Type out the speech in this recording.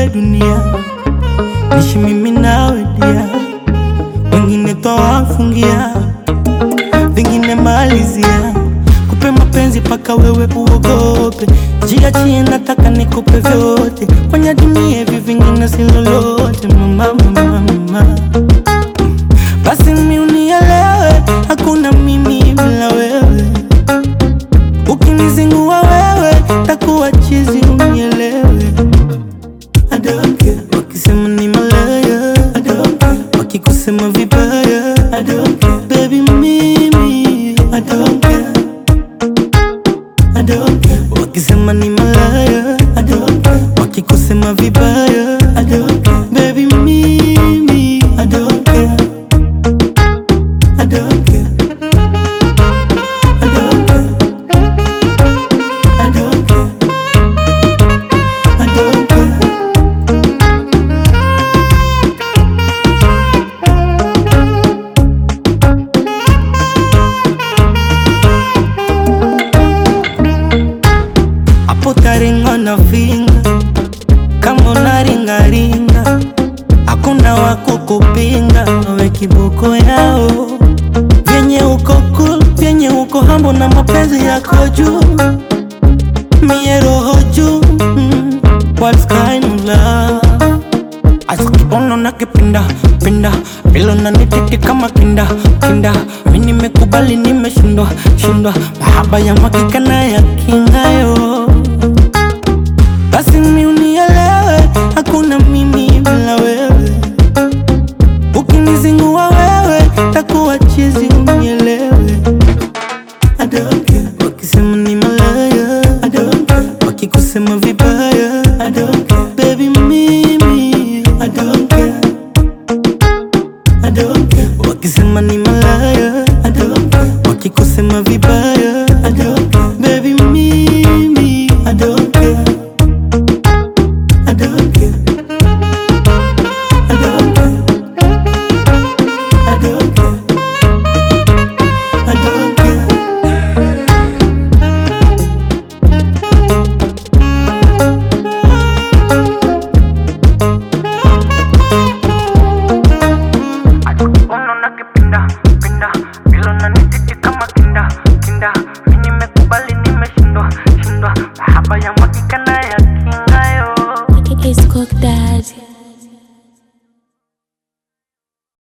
dunia, nishi mimi nawe dia, wengine twawafungia, vingine malizia, kupe mapenzi paka wewe uogope, jiachie, nataka nikupe vyote, kwenye dunia hivi vingine si lolote, mama, mama, mama. Basi mi unielewe, hakuna mimi bila wewe. Ukinizingua wewe, takuwa chizi, unielewe. I don't care. Wakisema ni malaya, I don't care. Wakikusema vibaya, I don't care. Baby mimi, I don't care. I don't care. Wakisema ni malaya, I don't care. Wakikusema vibaya, I don't care. Baby mimi, I don't care. I don't care. I don't care. I don't care. I don't care. Hapo taringa na vinga kama unaringaringa, hakuna wa kukupinga, nawe kiboko yao vyenye uko cool, vyenye uko hambo na mapenzi yako juu, mie roho juu mm, what's kind of love Asikibono na kipinda pinda bilo na nititi kama kinda kinda mi nimekubali nimeshindwa shindwa mahaba ya makika na ya kingayo basi mi unielewe hakuna mimi bila wewe ukinizingua wewe takuwa chizi unielewe I don't care. Wakisema ni malaya I don't care. Wakikusema vibaya I don't care. Baby mimi I don't care. I don't care. Wakisema ni malaya